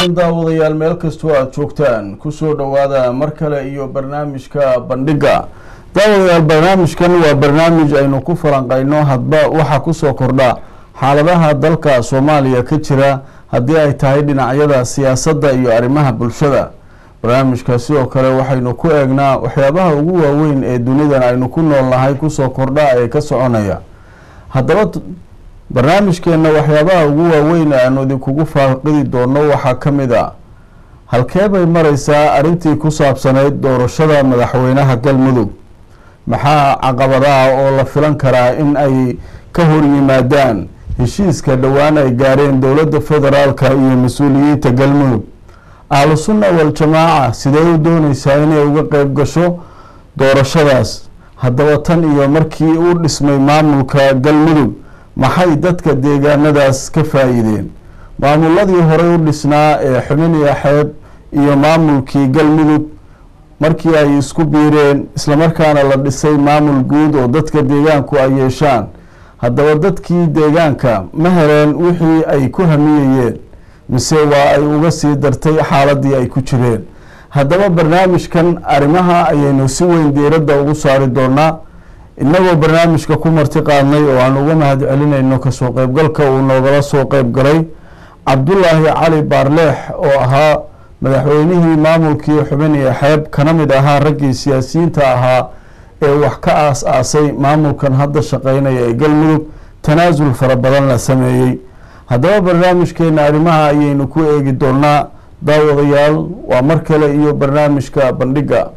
wanaagsan daawadayaal meel kastoo aada joogtaan kusoo dhowaada mar kale iyo barnaamijka bandhiga daawadayaal barnaamijkan waa barnaamij aynu ku falanqayno hadba waxaa kusoo kordha xaaladaha dalka soomaaliya ka jira haddii ay tahay dhinacyada siyaasadda iyo arrimaha bulshada barnaamijka sidoo kale waxaynu ku eegnaa waxyaabaha ugu waaweyn ee dunidan aynu ku nool nahay kusoo kordha ee ka soconaya haddaba barnaamijkeenna waxyaabaha ugu waaweyn ee aanu idinkugu faaqidi doono waxaa ka mid a halkee bay mareysaa arrintii ku saabsanayd doorashada madaxweynaha galmudug maxaa caqabadaha oo la filan karaa in ay ka hor yimaadaan heshiiska dhowaan ay gaareen dowladda federaalka iyo mas-uuliyiinta galmudug ahlu sunna wal-jamaaca sidee u dooneysaa inay uga qeyb gasho doorashadaas haddaba tan iyo markii uu dhismay maamulka galmudug maxay dadka deegaanadaas ka faa-iideen maamuladii horey u dhisnaa ee xubin iyo xeeb iyo maamulkii galmudug markii ay isku biireen islamarkaana la dhisay maamul guud oo dadka deegaanku ay yeeshaan haddaba dadkii deegaanka ma heleen wixii ay ku hamiyayeen mise waa ay uga sii dartay xaaladii ay ku jireen haddaba barnaamijkan arrimaha ayaynu si weyn diiradda ugu saari doonaa inagoo barnaamijka ku marti qaadnay oo aan uga mahad celinayno kasoo qeybgalka uu noogala soo qeyb galay cabdulaahi cali baarleex oo ahaa madaxweynihii maamulkii xubin iyo xeeb kana mid ahaa raggii siyaasiyiinta ahaa ee wax ka aas-aasay maamulkan hadda shaqeynaya ee galmudug tanaasul fara badan la sameeyey haddaba barnaamijkeena arrimaha ayaynu ku eegi doonaa daawadayaal waa mar kale iyo barnaamijka bandhiga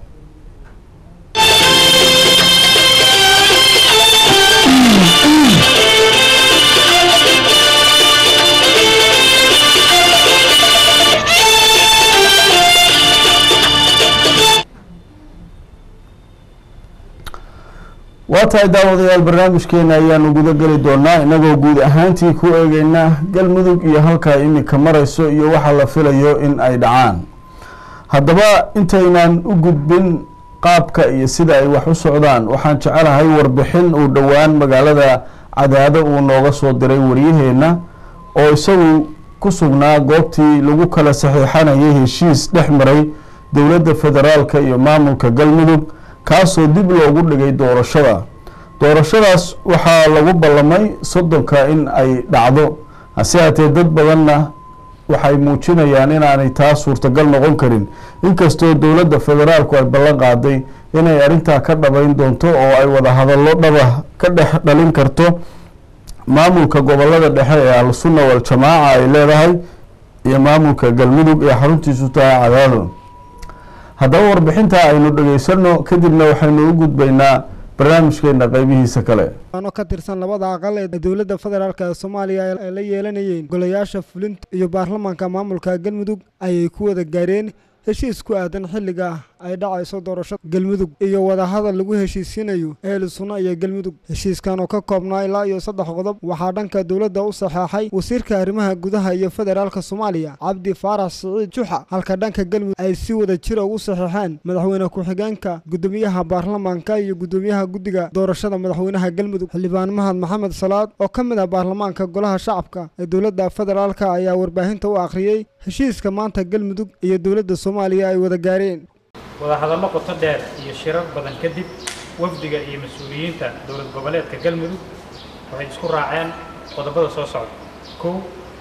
waa tahay daawadayaal barnaamijkeena ayaanu guda geli doonaa inagoo guud ahaantii ku eegeyna galmudug iyo halkaa iminka mareyso iyo waxa la filayo in ay dhacaan haddaba intaynaan u gudbin qaabka iyo sida ay wax u socdaan waxaan jecelahay warbixin uu dhowaan magaalada cadaado uu nooga soo diray waryaheena oo isagu ku sugnaa goobtii lagu kala saxiixanayay heshiis dhex maray dowladda federaalka iyo maamulka galmudug kaasoo dib loogu dhigay doorashada doorashadaas waxaa lagu ballamay soddonka in ay dhacdo hase haatee dad badanna waxay muujinayaan inaanay taa suurtagal noqon karin inkastoo dowladda federaalku ay ballan qaaday inay arrintaa ka dhabayn doonto oo ay wada hadallo dhaba ka dhex dhalin karto maamulka gobolada dhexe ee al-sunna wal-jamaaca ay leedahay iyo maamulka galmudug ee xaruntiisu tahay cadaado haddaba warbixinta aynu dhegeysano kadibna waxaynu u gudbaynaa barnaamijkeena qeybihiisa kale ano ka tirsan labada aqal ee dowladda federaalk ee soomaaliya ay la yeelanayeen golayaasha fulinta iyo baarlamaanka maamulka galmudug ayay ku wada gaareen heshiis ku aadan xilliga ay dhacayso doorashada galmudug iyo wadahadal lagu heshiisiinayo eeli sunno iyo galmudug heshiiskan oo ka koobnaa ilaa iyo saddex qodob waxaa dhanka dowladda u saxeexay wasiirka arrimaha gudaha iyo federaalka soomaaliya cabdi faarax siciid juxa halka dhanka galmudug ay si wada jira ugu saxeexeen madaxweyne ku-xigeenka gudoomiyaha baarlamaanka iyo gudoomiyaha guddiga doorashada madaxweynaha galmudug xildhibaan mahad maxamed salaad oo ka mid ah baarlamaanka golaha shacabka ee dowladda federaalka ayaa warbaahinta u akhriyey heshiiska maanta galmudug iyo dowladda soomaaliya ay wada gaareen wadahadallo qoto dheer iyo shirar badan kadib wafdiga iyo mas-uuliyiinta dowlad goboleedka galmudug waxay isku raaceen qodobada soo socda kow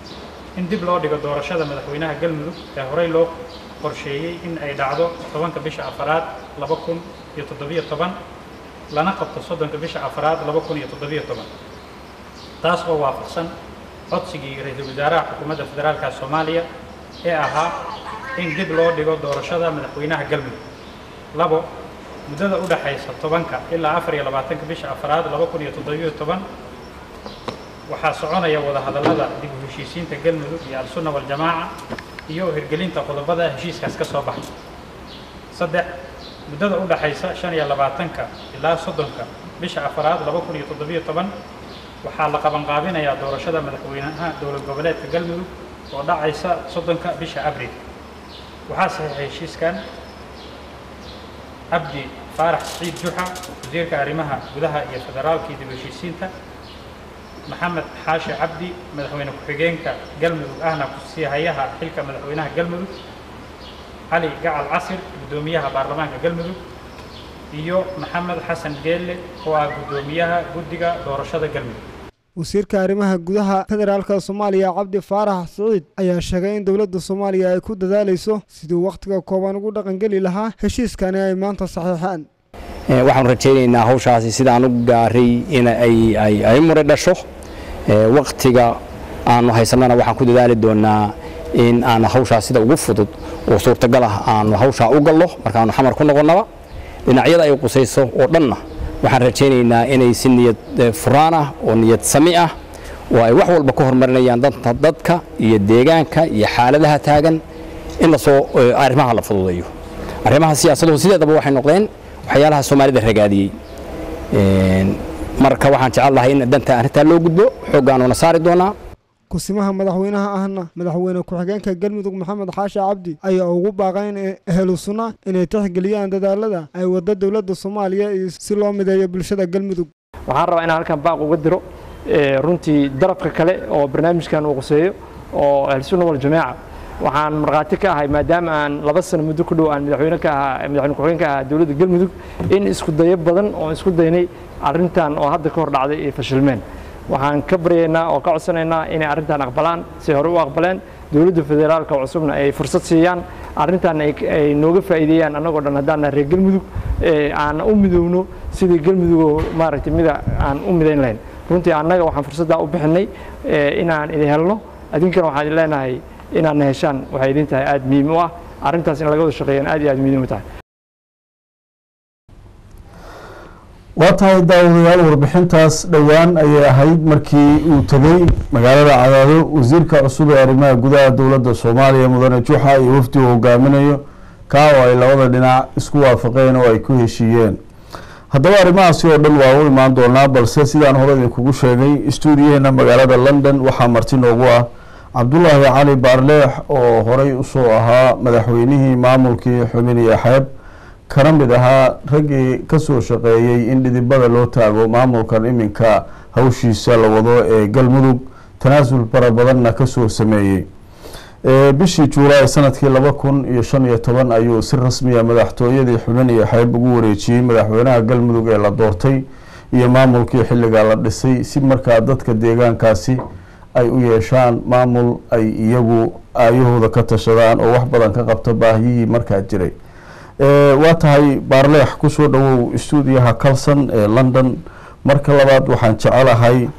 in dib loo dhigo doorashada madaxweynaha galmudug ee horey loo qorsheeyey in ay dhacdo tobanka bisha afaraad laba kun iyo toddobiyo toban lana qabto soddonka bisha afaraad laba kun iyo toddobiyo toban taas oo waafaqsan codsigii ra-iisul wasaaraha xukuumadda federaalka soomaaliya ee ahaa in dib loo dhigo doorashada madaxweynaha galmudug labo muddada u dhaxaysa tobanka ilaa afar iyo labaatanka bisha afaraad laba kun iyo toddobiyo toban waxaa soconaya wadahadallada dib u heshiisiinta galmudug iyo al-sunna wal-jamaaca iyo hirgelinta qodobada heshiiskaas ka soo baxay saddex muddada u dhaxaysa shan iyo labaatanka ilaa soddonka bisha afaraad laba kun iyo toddobiyo toban waxaa la qabanqaabinayaa doorashada madaxweynaha dowlad goboleedka galmudug oo dhacaysa soddonka bisha abril waxaa saxiixay heshiiskan cabdi faarax siciid juxa wasiirka arrimaha gudaha iyo federaalka iyo dib heshiisiinta maxamed xaashi cabdi madaxweyne ku-xigeenka galmudug ahna kusii hayaha xilka madaxweynaha galmudug cali gacal casir guddoomiyaha baarlamaanka galmudug iyo maxamed xasan geelle oo ah guddoomiyaha guddiga doorashada galmudug wasiirka arrimaha gudaha federaalka soomaaliya cabdi faarax siciid ayaa sheegay in dowladda soomaaliya ay ku dadaalayso siduu wakhtiga kooban ugu dhaqangeli lahaa heshiiskani ay maanta saxiixeen waxaanu rajaynaynaa hawshaasi sidaan u gaaray in ay mure dhasho wakhtiga aanu haysannana waxaan ku dadaali doonaa in aan hawshaas sida ugu fudud oo suurtagal ah aanu hawshaa u gallo markaanu xamar ku noqonnaba dhinacyada ay qusayso oo dhanna waxaan rajaynaynaa inay si niyad furaan ah oo niyad sami ah oo ay wax walba ka horumarinayaan danta dadka iyo deegaanka iyo xaaladaha taagan in lasoo arrimaha la fududeeyo arrimaha siyaasaduhu sideedaba waxay noqdeen waxyaalaha soomaalida ragaadiyey marka waxaan jecel lahay in danta arrintaa loo gudbo xooggaanuna saari doonaa kusimaha madaxweynaha ahna madaxweyne ku-xigeenka galmudug maxamed xaashi cabdi ayaa ugu baaqay in ehlu sunna inay tixgeliyaan dadaalada ay wadda dowladda soomaaliya iyo si loo mideeyo bulshada galmudug waxaan rabaa inaan halkan baaq uga diro runtii darafka kale oo barnaamijkan uu quseeyo oo ahlusunna waljamaaca waxaan markhaati ka ahay maadaama aan laba sano muddo ku dhow aan madaxweyne ka ahaa madaxweyne ku-xigeen ka ahaa dowladda galmudug in isku dayo badan oo isku daynay arrintan oo hadda ka hor dhacday ay fashilmeen waxaan ka baryaynaa oo ka codsanaynaa inay arrintan aqbalaan si hore u aqbaleen dowladda federaalka cusubna ay fursad siiyaan arrintan ay nooga faa'iideeyaan annagoo dhan haddaan nahay reer galmudug aan u midowno sidii galmudugoo maaragtay mida aan u midayn lahayn runtii annaga waxaan fursaddaa u bixinay inaan idin helno adinkana waxaan idin leenahay inaadna heshaan waxay idin tahay aada muhiim u ah arrintaas in laga wada shaqeeyaan aad iyo aad muhiim u tahay waa tahay daawadayaal warbixintaas dhowaan ayay ahayd markii uu tegey magaalada cadaado wasiirka cusub ee arrimaha gudaha dowladda soomaaliya mudane juxa iyo wafdi uu hogaaminayo kaa oo ay labada dhinac isku waafaqeen oo ay ku heshiiyeen haddaba arrimahaasi oo dhan waa u imaan doonaa balse sidaan hore idinkugu sheegay stuudiyaheena magaalada london waxaa marti noogu ah cabdulaahi cali baarleex oo horey usoo ahaa madaxweynihii maamulkii xubin iyo xeeb kana mid ahaa raggii kasoo shaqeeyey in dhidibada loo taago maamulkan iminka hawshiisa la wado ee galmudug tanaasul fara badanna kasoo sameeyey bishii juulaay sanadkii laba kun iyo shan iyo toban ayuu si rasmiya madaxtooyadii xubin iyo xeeb ugu wareejiyey madaxweynaha galmudug ee la doortay iyo maamulkii xilligaa la dhisay si markaa dadka deegaankaasi ay u yeeshaan maamul ay iyagu aayahooda ka tashadaan oo wax badan ka qabta baahiyihii markaa jiray waa tahay baarleex kusoo dhawow stuudiyaha calson ee london marka labaad waxaan jecelahay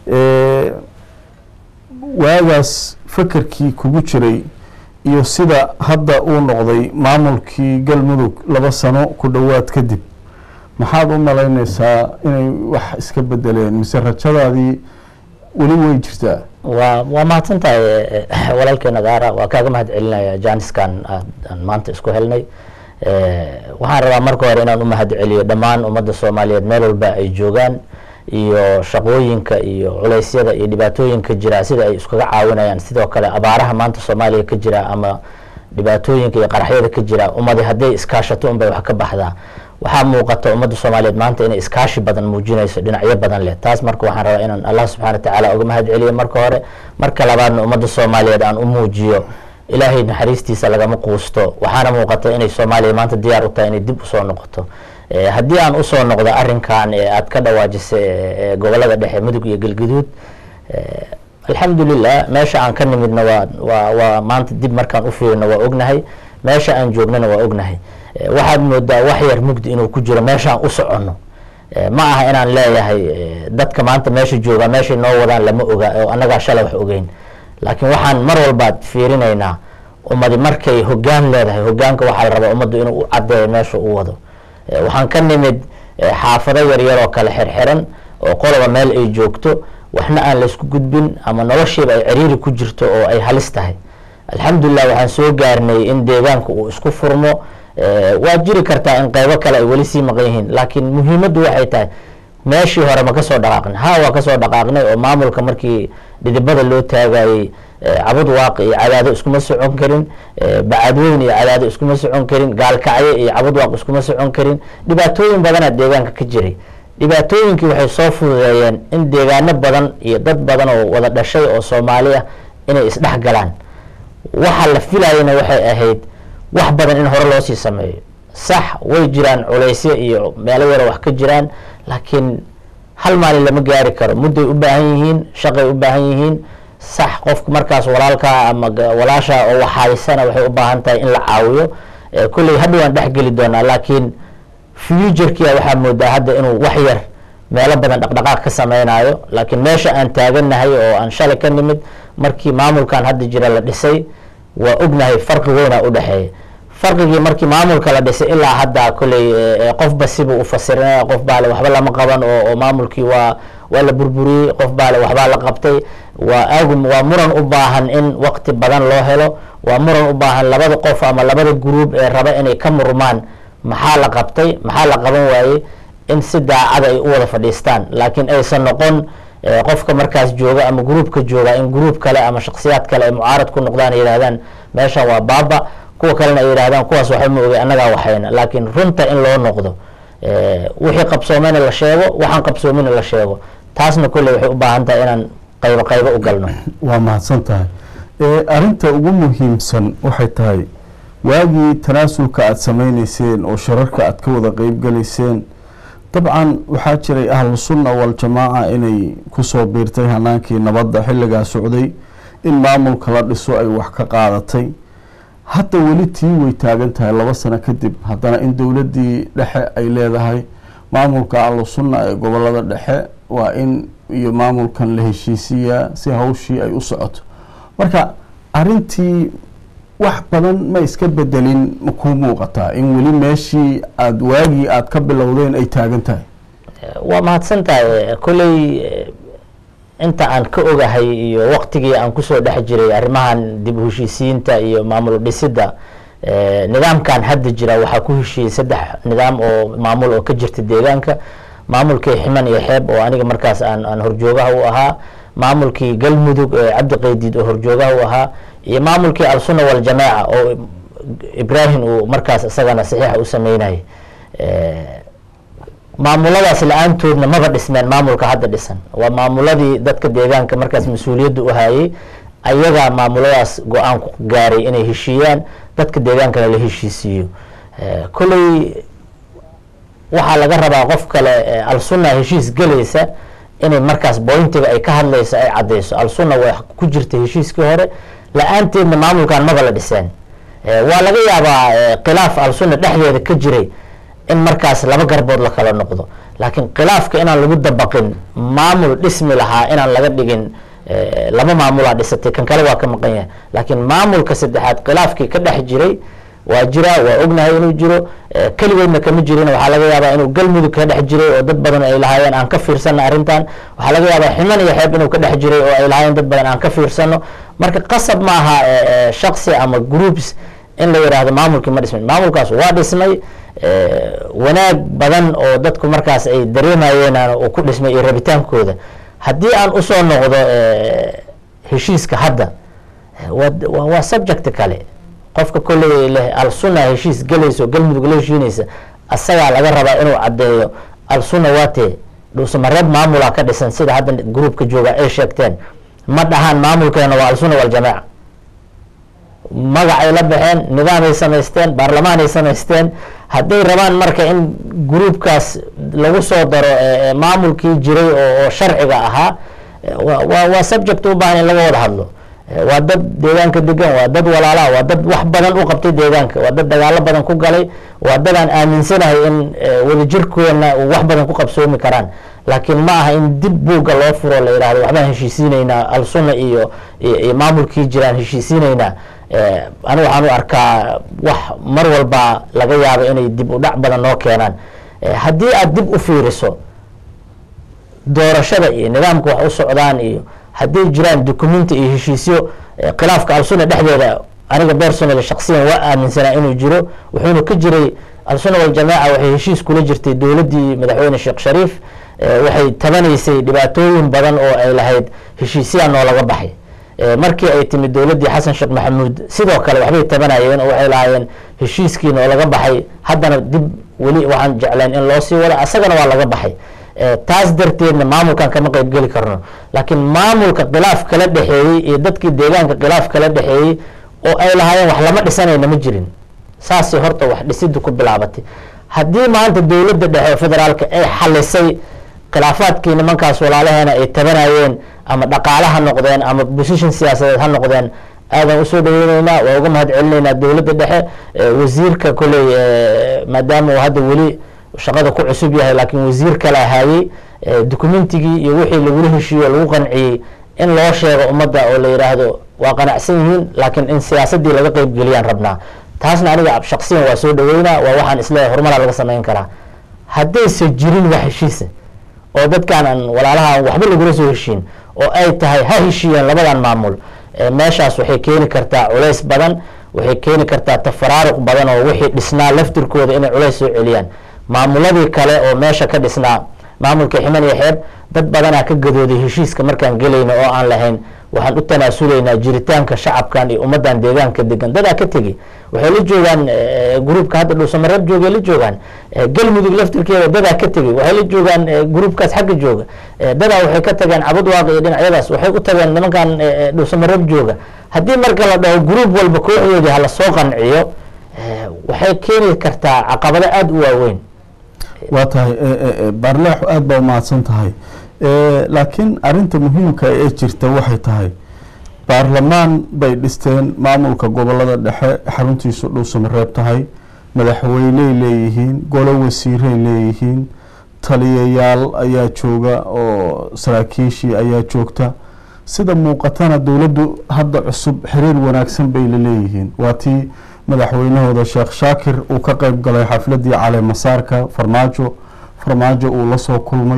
waagaas fakerkii kugu jiray iyo sida hadda uu noqday maamulkii galmudug laba sano ku dhowaad kadib maxaad u malaynaysaa inay wax iska bedeleen mise rajadaadii weli way jirtaa waa waa mahadsan tahay walaalkeena gaara waa kaaga mahad celinaya jaaniskan aan maanta isku helnay waxaan rabaa marka hore inaan u mahad celiyo dhammaan ummadda soomaaliyeed meel walba ay joogaan iyo shaqooyinka iyo culeysyada iyo dhibaatooyinka jira sida ay iskaga caawinayaan sidoo kale abaaraha maanta soomaaliya ka jira ama dhibaatooyinka iyo qaraxyada ka jira ummadi hadday iskaashato unbay wax ka baxdaa waxaa muuqata ummadda soomaaliyeed maanta inay iskaashi badan muujinayso dhinacyo badan leh taas marka waxaan rabaa inaan allah subxana watacaala uga mahad celiyo marka hore marka labaadna ummadda soomaaliyeed aan u muujiyo ilaahay naxariistiisa lagama quusto waxaana muuqata inay soomaaliya maanta diyaar u tahay inay dib usoo noqoto haddii aan usoo noqdo arinkan aad ka dhawaajisay gobolada dhexe mudug iyo galguduud alxamdulilah meesha aan ka nimidna waa waa waa maanta dib markaan ufiirino waa ognahay meesha aan joognana waa ognahay waxaad moodaa wax yar mugdi inuu ku jiro meeshaan u soconno ma aha inaan leeyahay dadka maanta meesha jooga meeshay noo wadaan lama oga oo annagaa shalay wax ogeyn laakiin waxaan mar walbaad fiirinaynaa ummadi markay hogaan leedahay hogaanka waxaa la rabaa ummaddu inuu u cadeeyo meesha u wado waxaan ka nimid xaafado yaryaroo kale xirxiran oo qoloba meel ay joogto waxna aan laysku gudbin ama noloshiiba ay ciriiri ku jirto oo ay halis tahay alxamdulilah waxaan soo gaarnay in deegaanka uu isku furmo waa jiri kartaa in qeybo kale ay weli sii maqan yihiin laakiin muhiimaddu waxay tahay meeshii hore ma kasoo dhaqaaqnay ha waa kasoo dhaqaaqnay oo maamulka markii dhidibada loo taagayey cabud waaq iyo cadaado iskuma socon karin bacadweyn iyo cadaado iskuma socon karin gaalkacyo iyo cabud waaq iskuma socon karin dhibaatooyin badana deegaanka ka jiray dhibaatooyinkii waxay soo fududeeyeen in deegaano badan iyo dad badan oo wada dhashay oo soomaali ah inay isdhex galaan waxa la filayana waxay ahayd wax badan in hore loo sii sameeyo sax way jiraan culaysyo iyo meelo yaro wax ka jiraan laakiin hal maalin lama gaari karo mudday u baahan yihiin shaqay u baahan yihiin sax qofka markaas walaalkaa ama walaasha oo waxhaysana waxay u baahan tahay in la caawiyo kolley hadha waan dhex geli doonaa laakiin futurkia waxaa moodaa hadda inuu wax yar meelo badan dhaqdhaqaaq ka sameynayo laakiin meesha aan taagannahay oo aan shalay ka nimid markii maamulkan hadda jira la dhisay waa ognahay farqi weynaa u dhexeeya farqigii markii maamulka la dhisay ilaa hadda kolley qofba sibuu u fasirinaya qof baale waxba lama qaban oo oo maamulkii waa waa la burburiyey qof baale waxbaa la qabtay waa aagum waa muran u baahan in waqti badan loo helo waa muran u baahan labada qof ama labada gruub ee raba inay ka murmaan maxaa la qabtay maxaa la qaban waayey in si daacada ay u wada fadhiistaan laakiin aysan noqon qofka markaas jooga ama gruubka jooga in gruub kale ama shaksiyaad kale ay mucaarad ku noqdaan ay yihahdaan meeshan waa baaba kuwa kalena ay yihahdaan kuwaas waxba ma ogey annagaa waxayna laakiin runta in loo noqdo wixii qabsoomeyna la sheego waxaan qabsoomina la sheego taasna kolley waxay u baahan tahay inaan qaybo qaybo u galno waa mahadsan tahay arinta ugu muhiimsan waxay tahay waagii tanaasulka aada sameyneyseen oo shararka aada ka wada qeybgalayseen dabcan waxaa jiray ahlu sunna waljamaaca inay kusoo biirtay hanaankii nabadda xilligaa socday in maamulka la dhiso ay wax ka qaadatay hadda weli tii way taagan tahay laba sano kadib haddana in dowladdii dhexe ay leedahay maamulka ahlu sunna ee gobolada dhexe waa in iyo maamulkan la heshiisiyaa si hawshii ay u socoto marka arintii wax badan ma iska bedelin ma kuu muuqataa in weli meeshii aada waagii aada ka bilowdeen ay taagan tahay waa mahadsan tahay kolley inta aan ka ogahay iyo waqtigii aan kusoo dhex jiray arrimahan dib u heshiisiinta iyo maamul dhisidda nidaamkan hadda jira waxaa ku heshiiyey saddex nidaam oo maamul oo ka jirta deegaanka maamulkii ximan iyo xeeb oo aniga markaas aan aan horjoogaha u ahaa maamulkii galmudug ee cabdi qaydiid oo horjoogaha u ahaa iyo maamulkii al-sunna waljamaaca oo ibrahim uu markaas isagana saxiixa u sameynayay maamuladaas la-aantoodna maba dhismeen maamulka hadda dhisan waa maamuladii dadka deegaanka markaas mas-uuliyadda u hayay ayagaa maamuladaas go-aan ku gaaray inay heshiiyaan dadka deegaankana la heshiisiiyo kolley waxaa laga rabaa qof kale al-sunna heshiis gelaysa inay markaas bointiga ay ka hadlayso ay caddeyso al-sunna way ku jirta heshiiskii hore la-aanteedna maamulkan maba la dhiseen waa laga yaabaa khilaaf al-sunna dhexdeeda ka jiray in markaas laba garbood la kala noqdo laakiin khilaafka inaan lagu dabaqin maamul dhismi lahaa inaan laga dhigin laba maamulaa dhisatay kan kale waa ka maqan yahay laakiin maamulka saddexaad khilaafkii ka dhex jiray waa jira waa ognahay inuu jiro keligeedna kama jirin waxaa laga yaabaa inuu galmudug ka dhex jiray oo dad badan ay lahaayeen aan ka fiirsano arrintan waxaa laga yaabaa ximan iyo xeeb inuu ka dhex jiray oo ay lahaayeen dad badan aan ka fiirsano marka qasab ma aha shaksi ama groups in la yidhaahdo maamulkii ma dhismin maamulkaas waa dhismay wanaag badan oo dadku markaas ay dareemayeen uu ku dhismay iyo rabitaankooda haddii aan usoo noqdo heshiiska hadda waa waa subject kale qofka kolley leh al-sunna heshiis gelayso galmudug la heshiinaysa asagaa laga rabaa inuu caddeeyo al-sunna waatee dhuusamareeb maamula ka dhisan sida hadda groupka jooga ay sheegteen ma dhahaan maamulkeena waa al-sunna waljamaaca magacay la baxeen nidaamay samaysteen baarlamaanay samaysteen hadday rabaan marka in gruubkaas lagu soo daro maamulkii jiray oo sharciga ahaa wa waa subject u baahan in laga wada hadlo waa dad deegaanka degan waa dad walaalaha waa dad wax badan u qabtay deegaanka waa dad dagaalo badan ku galay waa dad aan aaminsanahay in wadajirkoodna wax badan ku qabsoomi karaan laakiin ma aha in dib buugga loo furo la yidhahdo waxbaan heshiisiinaynaa al-sunna iyo iyo maamulkii jiraan heshiisiinaynaa anigu waxaan u arkaa wax mar walba laga yaabo inay dib u dhac badan noo keenaan haddii aada dib u fiiriso doorashada iyo nidaamka wax u socdaan iyo hadday jiraan documenti iyo heshiisyo khilaafka al-sunna dhexdeeda aniga personal shaksiyan waa aaminsanaa inuu jiro wuxuuna ka jiray al-sunna waljamaaca waxay heshiis kula jirtay dowladdii madaxweyne sheekh shariif waxay tabanaysay dhibaatooyin badan oo ay lahayd heshiisyaa noolaga baxay markii ay timid dowladdii xasan sheekh maxamuud sidoo kale waxbay tabanayeen oo waxay lahaayeen heshiiskii noolaga baxay haddana dib weli waxaan jecleen in loo sii wado asagana waa laga baxay Eh, taas darteedna maamulkan kama qeybgeli karno laakiin maamulka khilaaf kala dhexeeyey iyo dadkii deegaanka khilaaf kala dhexeeyey oo ay lahaayeen wax lama dhisanayna ma jirin saasay horta wax dhisiddu ku bilaabatay haddii maanta dowladda dhexe ee federaalka ay xalisay khilaafaadkii nimankaas walaalaheena ay tabanayeen ama dhaqaale ha noqdeen ama position siyaasadeed ha noqdeen aadan usoo dhaweyneynaa waa uga mahad celinaynaa dowladda dhexe Eh, wasiirka koley eh, maadaama uu hadda weli shaqada ku cusub yahay laakiin wasiir kale ahaayey eh, dokumentigii iyo wixii lagula heshiiyo lagu qanciyey in loo sheego ummadda oo la yidhaahdo waa qanacsan yihiin laakiin in siyaasaddii laga qeybgeliyaan rabnaa taasna aniga shaqsiyan waa soo dhaweynaa waa waxaan isleeyahay horumaraa laga samayn karaa haddaysa jirin wax heshiisa oo dadkaan aan walaalaha aan waxba lagula soo heshiin oo ay tahay ha heshiiyeen labadan maamul eh, meeshaas waxay keeni kartaa culays badan waxay keeni kartaa tafaraaruq badan oo wixii dhisnaa laftirkooda inay culays soo celiyaan maamuladii kale oo meesha ka dhisnaa maamulka ximan iyo xeeb dad badanaa ka gadooday heshiiska markaan gelayna oo aan lahayn waxaan u tanaasulaynaa jiritaanka shacabkan iyo ummadan deegaanka degan dadaa ka tegi waxay la joogaan eh, gruubka hadda dhuusamareeb joogay la joogaan Eh, galmudug laftirkeeda dadaa ka tegey waxay la joogaan eh, gruubkaas xagga jooga Eh, dadaa waxay ka tageen cabudwaaq iyo dhinacyadaas waxay u tageen nimankan eh, eh, dhuusamareeb jooga haddii marka la dhaho gruub walba kooxdoodii hala soo qanciyo eh, waxay keeni kartaa caqabado aada u waaweyn waa tahay baarleex aada baa umahadsan tahay Eh, laakiin arinta muhiimka ee jirta waxay tahay baarlamaan bay dhisteen maamulka gobolada dhexe xaruntiisu dhuusamareeb tahay madaxweyney leeyihiin golo wasiiray leeyihiin taliyayaal ayaa jooga oo saraakiishii ayaa joogta sida muuqatana dowladdu hadda cusub xiriir wanaagsan bay la leeyihiin waa tii madaxweynahooda sheekh shaakir uu ka qeyb galay xafladii cale masaarka farmaajo farmaajo uu la soo kulmay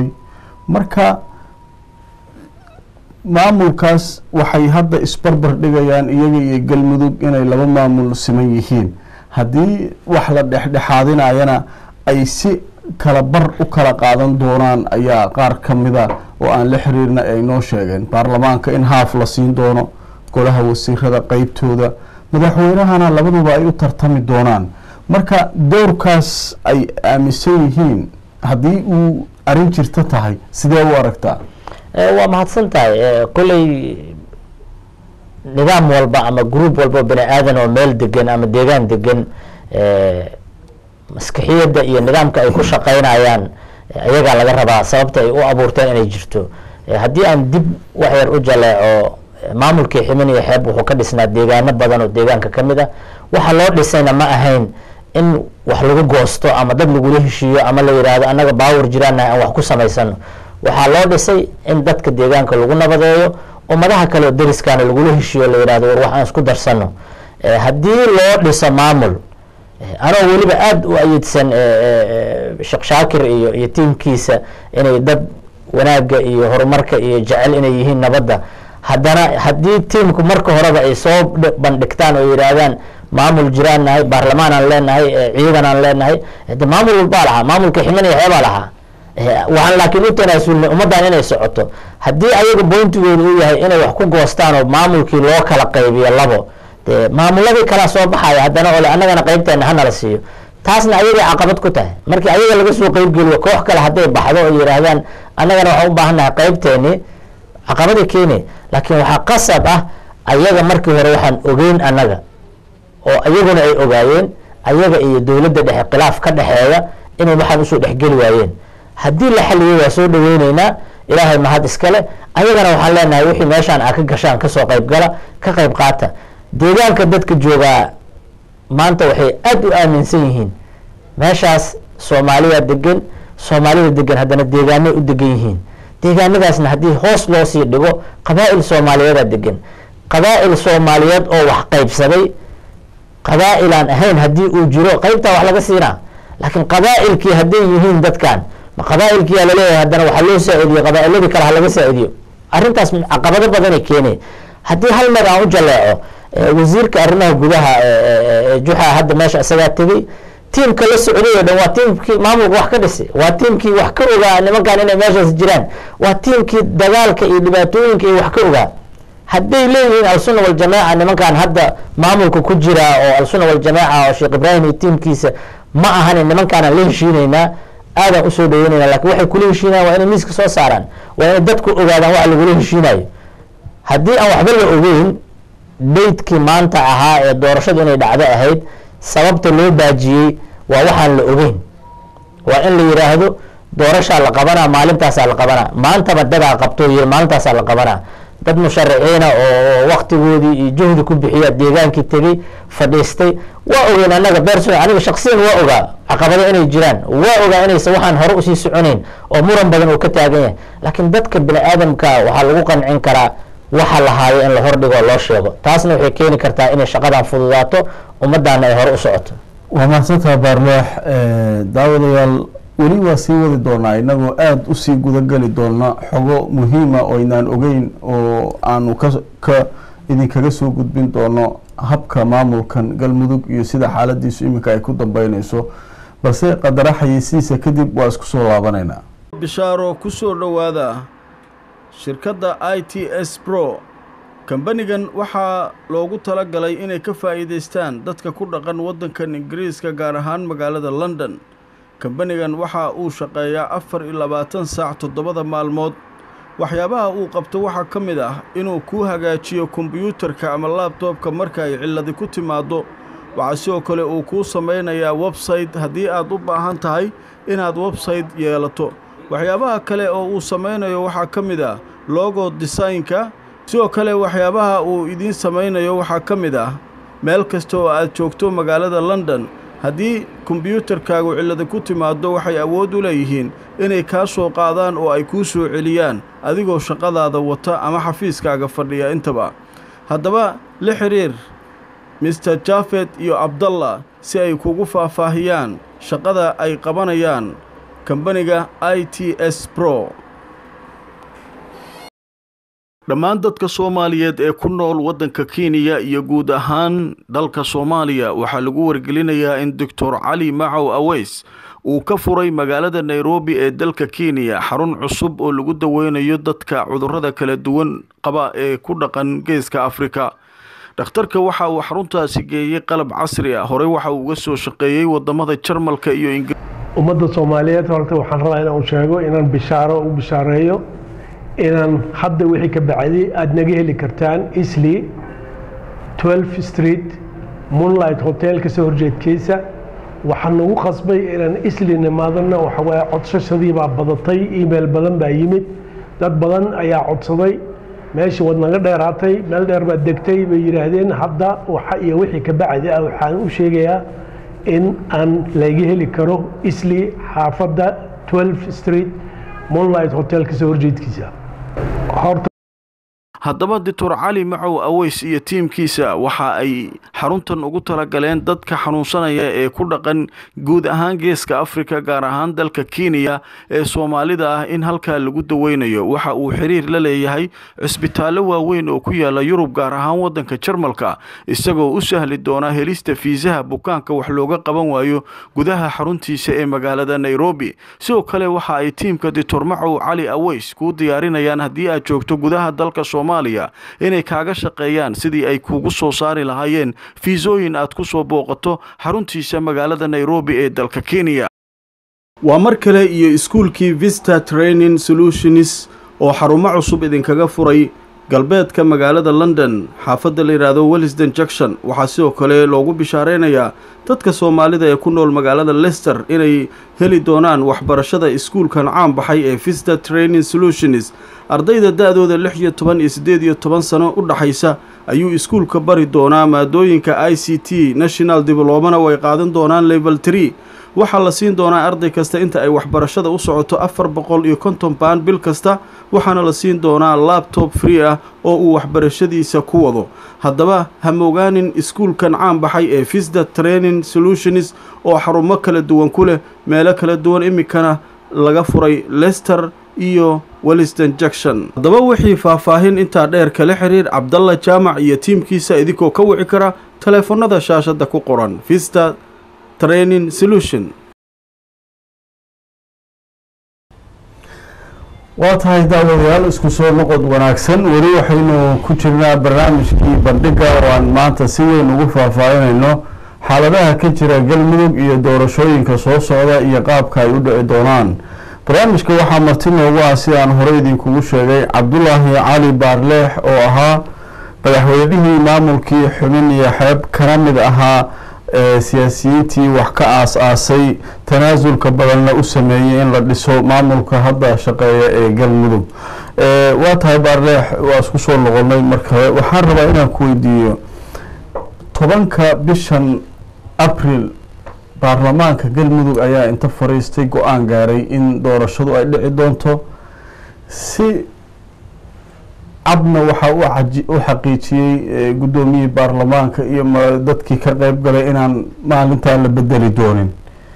marka maamulkaas waxay hadda isbarbar dhigayaan iyaga iyo galmudug inay laba maamul siman yihiin haddii wax la dhexdhexaadinayana ay si kala bar u kala qaadan doonaan ayaa qaar ka mida oo aan la xiriirna ay noo sheegeen baarlamaanka in haaf la siin doono golaha wasiirada qeybtooda madaxweynahana labaduba ay u tartami doonaan marka dowrkaas ay aaminsan yihiin haddii uu arrin jirta tahay sidee u aragtaa Eh, waa mahadsan tahay Eh, kolley nidaam walba ama gruub walba oo bani aadan oo meel degan ama deegaan degan eh, maskaxiyadda iyo nidaamka ay ku shaqaynayaan eh, ayagaa laga rabaa sababta ay u abuurteen inay jirto Eh, haddii aan dib wax yar u jaleeco eh, maamulkii ximin iyo xeeb wuxuu ka dhisnaa deegaano badan oo deegaanka ka mid ah waxa loo dhisayna ma ahayn in wax lagu goosto ama dad lagula heshiiyo ama la yidhaahdo annaga baawar jiraannahay aan wax ku samaysano waxaa loo dhisay in dadka deegaanka lagu nabadeeyo ummadaha kale oo deriskaana lagula heshiiyo la yidhahdo war wax aan isku darsano Eh, haddii loo dhiso maamul eh, anoo weliba aada u ayidsan eh, eh, eh, sheekh shaakir iyo iyo tiimkiisa inay dad wanaagga iyo horumarka iyo jecel inay yihiin nabadda haddana haddii tiimku marka horeba ay soo dhi- bandhigtaan oo yidhaahdaan maamul jiraan nahay baarlamaan aan leenahay eh, ciidan aan leenahay de maamul walbaa lahaa maamulka ximan iyo xeebaa lahaa Eh, waxaan laakiin u tanaasulnay ummaddan inay socoto haddii ayaga boyntigooda uu yahay inay wax ku goostaan oo maamulkii loo kala qaybiyo labo dee maamuladii kalaa soo baxaya haddana ole annagana qeybteena hanala siiyo taasna ayagay caqabad ku tahay markii ayaga laga soo qeybgeliyo koox kale hadday baxdo oo yidhaahdaan annagana waxaan u baahannahay qeybteeni caqabaday keeni laakiin waxaa qasab ah ayaga markii hore waxaan ogeyn annaga oo iyaguna ay ogaayeen ayaga iyo dowladda dhexe khilaaf ka dhexeeya inay waxaan usoo dhexgeli waayeen haddii la xaliyey waa soo dhaweyneynaa ilaahay mahad iskale ayagana waxaan leenahay wixii meeshaan aa ka gashaan kasoo qayb gala ka qayb qaata deegaanka dadka joogaa maanta waxay aada u aaminsan yihiin meeshaas soomaaliya degan soomaalida degan haddana deegaanay u degan yihiin deegaanadaasna haddii hoos loo sii dhigo qabaa'il soomaaliyeedaa degan qabaa'il soomaaliyeed oo wax qaybsaday qabaa'il aan ahayn haddii uu jiro qaybtaa wax laga siinaa laakiin qabaa'ilkii hadday yihiin dadkan ma qabaa'ilkiyaa laleeyahay haddana waxaa loo saa-idiyo qabaa'iladii kale ha laga saa-idiyo arrintaas caqabado badanay keenay haddii hal mar aan u jaleeco eh, wasiirka arrimaha gudaha eh, eh, juxa hadda meesha isagaa tegey tiimka la socday oo dhan waa tiimkii maamulka wax ka dhisay waa tiimkii wax ka ogaa nimankan inay meeshaas jiraan waa tiimkii dagaalka iyo dhibaatooyinka iyo wax ka ogaa hadday leeyihiin alsunna waljamaaca nimankan hadda maamulka ku jira oo alsunna waljamaaca oo sheekh ibraahim iyo tiimkiisa ma ahani nimankaanaan la heshiinaynaa aadaan usoo dhaweynayna lakin waxay kula heshiinayaan waa inay miiska soo saaraan waa inay dadku ogaadaan waxa lagula heshiinayo haddii aan waxba la ogeyn daydkii maanta ahaa ee doorashadu inay dhacdo ahayd sababta loo baajiyey waa waxaan la ogeyn waa in la yidhaahdo doorashaa la qabanaa maalintaasaa la qabanaa maantaba dadaa qabto yiri maalintaasaa la qabanaa dad mushariciina oo waktigoodii iyo juhdi ku bixiya deegaankii tegey fadhiistay waa ogeyn anaga beerso aniga shaksiyan waa ogaa caqabado inay jiraan waa ogaa inaysan waxaan hore usii soconeyn oo muran badan uu ka taagan yahay laakiin dadka bini aadamka waxaa lagu qancin karaa waxa la haayo in la hordhigo loo sheego taasna waxay keeni kartaa inay shaqadan fududaato ummaddaana ay hore u socoto waa mahadsantaha baarleex daawadayaal weli waa sii wadi doonaa inagoo aada usii gudageli doona xogo muhiima oo aynaan ogeyn oo aanu ka ka idinkaga soo gudbin doono habka maamulkan galmudug iyo sida xaaladiisu iminka ay ku dambeyneyso balse qadara xayeysiisa kadib waa isku soo laabaneynaa bishaaro kusoo dhowaada shirkadda i t s bro kambanigan waxaa loogu talagalay inay ka faa'iidaystaan dadka ku dhaqan waddankan ingiriiska gaar ahaan magaalada london kambanigan waxa uu shaqeeyaa afar iyo labaatan saac toddobada maalmood waxyaabaha uu qabto waxaa ka mid ah inuu kuu hagaajiyo kombiyuutarka ama laabtoobka marka ay cilladi ku timaaddo waxaa sidoo kale uu kuu samaynayaa websayte haddii aad u baahan tahay inaad websayte yeelato waxyaabaha kale oo uu samaynayo waxaa ka mid ah logo desaynka sidoo kale waxyaabaha uu idiin samaynayo waxaa ka mid ah meel kasta oo aad joogto magaalada london haddii kombiyuutarkaagu cillada ku timaaddo waxay awood u leeyihiin inay kaa soo qaadaan oo ay kuu soo celiyaan adigoo shaqadaada wata ama xafiiskaaga fadhiya intaba haddaba la xidhiir mister jafet iyo abdallah si ay kugu faahfaahiyaan shaqada ay qabanayaan kambaniga i t s bro dhammaan dadka soomaaliyeed ee ku nool waddanka kenya iyo guud ahaan dalka soomaaliya waxaa lagu wargelinayaa in doctor cali macow aweys uu ka furay magaalada nairobi ee dalka kenya xarun cusub oo lagu daweynayo dadka cudurrada kala duwan qaba ee ku dhaqan geeska afrika dhakhtarka waxa uu xaruntaasi geeyey qalab casri ah horey waxa uu uga soo shaqeeyey wadamada jarmalka iyo ingir ummadda soomaaliyeed horta waxaan rabaa inaan sheego inaan bishaaro u bishaareeyo inaan hadda wixii ka bacday aada naga heli kartaan isli 12 street moonlight hotel kasoo horjeedkiisa waxaan nagu qasbay inaan isli nimaadana waxawaaye codsashadii baa badatay email badan baa yimid dad badan ayaa codsaday meeshii waad naga dheeraatay meel dheer baad degtay bay yidhaahdeen hadda waxa iyo wixii ka bacdi ah waxaan u sheegayaa in aan laga heli karo isli xaafadda 12 street moonlight hotel kasoo horjeedkiisa horta haddaba doctor cali macow aweys iyo tiimkiisa waxa ay xaruntan ugu talagaleen dadka xanuunsanaya ee ku dhaqan guud ahaan geeska afrika gaar ahaan dalka kenya ee soomaalida ah in halkaa lagu daweynayo waxa uu xiriir la leeyahay cisbitaallo waaweyn oo ku yaala yurub gaar ahaan waddanka jarmalka isagoo u sahli doona helista fiisaha bukaanka wax looga qaban waayo gudaha xaruntiisa ee magaalada nairobi sidoo kale waxa ay tiimka doctor macow cali aweys kuu diyaarinayaan haddii aad joogto gudaha dalka soomaaliya inay kaaga shaqeeyaan sidii ay kugu soo saari lahaayeen fiisooyin aad ku soo booqato xaruntiisa magaalada nairobi ee dalka kenya waa mar kale iyo iskuulkii vista training solutions oo xarumo cusub idinkaga furay galbeedka magaalada london xaafadda la yidhaahdo wellisden junction waxaa sidoo kale loogu bishaareynayaa dadka soomaalida ee ku nool magaalada lester inay heli doonaan waxbarashada iskuulkan caan baxay ee vista training solutions ardayda da-dooda lix iyo toban iyo siddeed iyo toban sano u dhaxaysa ayuu iskuulka bari doonaa maadooyinka i c t national diblomana way qaadan doonaan level tree waxaa la siin doonaa arday kasta inta ay waxbarashada u socoto afar boqol iyo konton baan bil kasta waxaana la siin doonaa labtob free ah oo uu waxbarashadiisa ku wado haddaba ha mogaanin iskuulkan caan baxay ee visda training solutions oo xarumo kala duwan ku leh meelo kala duwan iminkana laga furay lester iyo welliston junction haddaba wixii faahfaahin intaa dheer kala xiriir cabdalla jaamac iyo tiimkiisa idinkoo ka wici kara taleefanada shaashadda ku qoran vista training solution waa tahay daawadayaal isku soo noqod wanaagsan weli waxaynu ku jirnaa barnaamijkii bandhiga oo aan maanta si weyn ugu faahfaahinayno xaaladaha ka jira galmudug iyo doorashooyinka soo socda iyo qaabka ay u dhici doonaan barnaamijka waxaa marti noogu ah sidaan hore idinkugu sheegay cabdulaahi cali baarleex oo ahaa madaxweynihii maamulkii xubin iyo xeeb kana mid ahaa siyaasiyiintii wax ka aas-aasay tanaasulka badanna u sameeyey in la dhiso maamulka hadda shaqeeya ee galmudug waa tahay baarleex waa isku soo noqonay markale waxaan rabaa inaan ku weydiiyo tobanka bishan abril baarlamaanka galmudug ayaa inta fariistay go-aan gaaray in doorashadu ay dhici doonto si cabna waxaa u xaqiijiyey guddoomiyihii baarlamaanka iyo dadkii ka qeyb galay inaan maalintan la bedeli doonin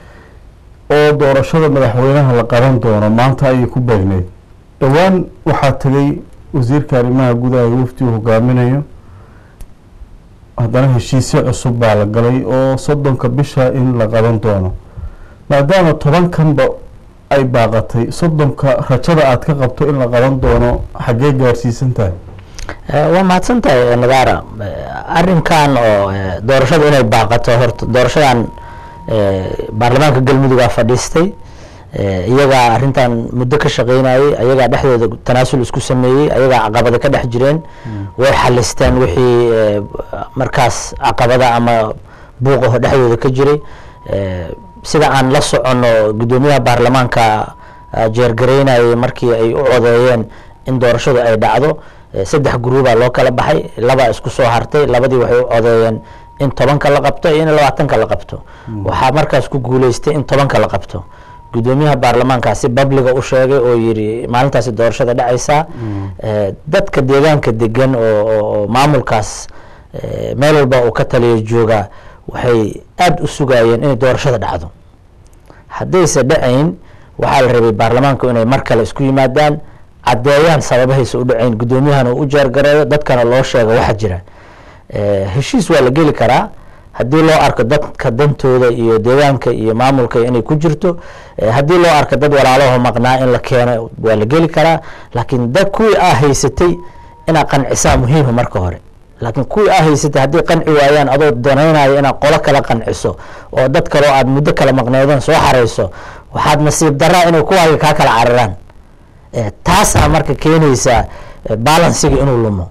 oo doorashada madaxweynaha la qaban doono maanta ayay ku beegneyd dhowaan waxaa tegay wasiirka arrimaha gudaha ee wafdigu hogaaminayo haddana heshiisyo cusub baa la galay oo soddonka bisha in la qaban doono maadaama tobankanba ay baaqatay soddonka rajada aada ka qabto in la qaban doono xaggee gaarsiisan tahay waa mahadsan tahay nadaara arrinkan oo doorashada inay baaqato horta doorashadan baarlamaanka galmudugaa fadhiistay iyagaa arrintan muddo ka shaqeynayay ayagaa dhexdooda tanaasul isku sameeyey ayagaa caqabada ka dhex jireen way xalisteen wixii markaas caqabada ama buuqaho dhexdooda ka jiray sida aan la soconno guddoomiyaha baarlamaanka jeergareynayay markii ay u codeeyeen in doorashadu ay dhacdo saddex guruubaa loo kala baxay labaa isku soo hartay labadii waxay u codeeyeen in tobanka la qabto iyo in labaatanka la qabto waxaa markaas ku guuleystay in tobanka la qabto guddoomiyaha baarlamaankaasi babliga u sheegay oo yiri maalintaasi doorashada dhacaysaa dadka deegaanka degan oo maamulkaas meel walba uu ka taliya joogaa waxay aada u sugayeen inay doorashada dhacdo haddayse dhacayn waxaa la rabay baarlamaanku inay mar kale isku yimaadaan caddeeyaan sababahaysa u dhacayn guddoomiyahana uu u jeergareeyo dadkana loo sheego waxa jira heshiis waa la geli karaa haddii loo arko dadka dantooda iyo deegaanka iyo maamulka inay ku jirto haddii loo arko dad walaalaho maqnaa in la keeno waa la geli karaa laakiin dad kuwii aa haysatay inaad qancisaa muhiima marka hore laakiin kuwii aa haysatay haddii qanci waayaan adoo danaynayo inaad qolo kala qanciso oo dad kaleo aad muddo kala maqneedeen soo xareyso waxaad nasiib daraa inay kuwaaga kaa kala cararaan taasaa marka keenaysaa balansiga inuu lumo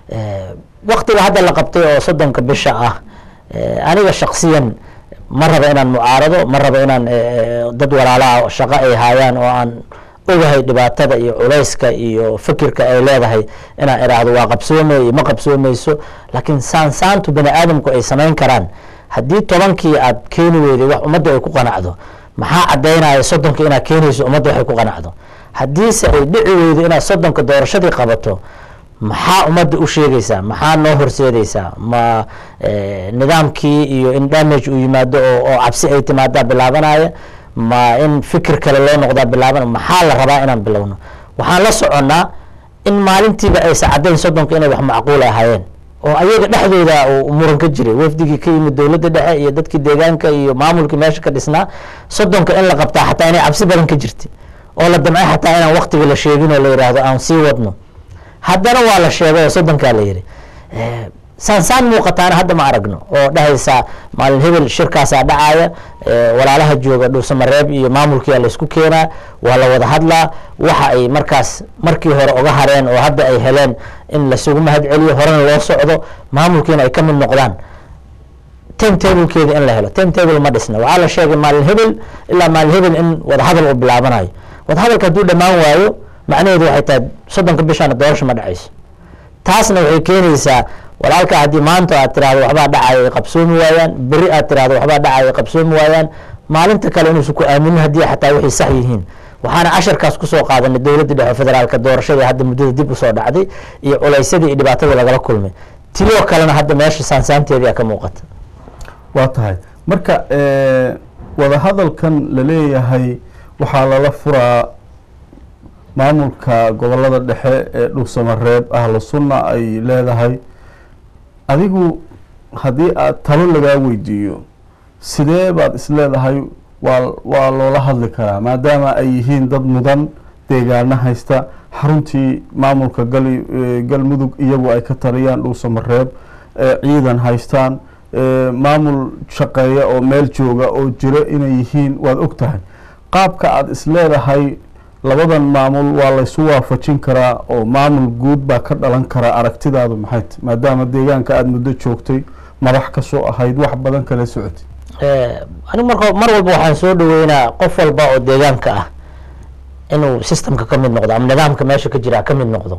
waktiga hadda la qabtay oo soddonka bisha ah aniga shaksiyan ma raba inaan mucaarado ma raba inaan dad walaalaha shaqo ay haayaan oo aan ogahay dhibaatada iyo culayska iyo fikirka ay leedahay inaan iraahdo waa qabsoomay iyo ma qabsoomayso laakiin saansaantu bani aadamku ay samayn karaan haddii tobankii aad keeni weyday wax ummadda ay ku qanacdo maxaa caddaynaya soddonka inaad keenayso ummadda waxay ku qanacdo haddiise ay dhici weydo inaad soddonka doorashadii qabato maxaa ummadda u sheegaysaa maxaa noo horseedaysaa ma nidaamkii iyo in damage uu yimaado oo cabsi ay timaadaa bilaabanaya ma in fikir kale loo noqdaa bilaaban maxaa la rabaa inaan bilowno waxaan la soconnaa in maalintiiba aysa caddayn soddonka inay wax macquul ahaayeen oo ayaga dhexdooda uu muran ka jiray wafdigii ka yimid dowladda dhexe iyo dadkii deegaanka iyo maamulkii meesha ka dhisnaa soddonka in la qabtaa xataa inay cabsi badan ka jirtay oo la damcay xataa inaan waktiga la sheegin oo la yidhaahdo aan sii wadno haddana waa la sheegay oo soddonkaa la yidhi saansaan muuqataana hadda ma aragno oo dhahaysa maalin hebel shirkaasaa dhacaya walaalaha jooga dhuusamareeb iyo maamulkiia laysku keenaa waa la wada hadlaa waxa ay markaas markii hore oga hareen oo hadda ay heleen in lasugu mahad celiyo horena loo socdo maamulkiina ay ka mid noqdaan time tablekeeda in la helo time table ma dhisna waxaa la sheegay maalin hebel ilaa maalin hebel in wadahadal uu bilaabanayo wadahadalka hadduu dhammaan waayo macnaheedu waxay tahay soddonka bishaana doorasha ma dhacayso taasna waxay keenaysaa walaalka haddii maanta aad tirahdo waxbaa dhacayo ay qabsoomi waayaan beri aad tirahdo waxbaa dhacayo ay qabsoomi waayaan maalinta kale inuusan ku aaminin haddii xataa waxay sax yihiin waxaana casharkaas kusoo qaadanay dowladda dhexe federaalka doorashadii hadda muddada dib usoo dhacday iyo culaysadii iyo dhibaatadii lagala kulmay tiyoo kalena hadda meesha saansaanteedii ka muuqata waa tahay marka wadahadalkan la leeyahay waxaa lala furaa maamulka gobolada dhexe ee dhuusamareeb ahlu sunna ay leedahay adigu haddii aad talo lagaa weydiiyo sidee baad isleedahay waa waa loola hadli karaa maadaama ay yihiin dad mudan deegaano haysta xaruntii maamulka gali galmudug iyagu ay ka taliyaan dhuusamareeb ciidan haystaan maamul shaqeeya oo meel jooga oo jiro inay yihiin waad og tahay qaabka aada isleedahay labadan maamul waa laysu waafajin karaa oo maamul guud baa ka dhalan karaa aragtidaadu maxay ta maadaama deegaanka aada muddo joogtay madax ka soo ahayd wax badan kala socotay anigu marka mar walba waxaan soo dhaweynaa qof walba oo deegaanka ah inuu systemka ka mid noqdo ama nidaamka meesha ka jira ka mid noqdo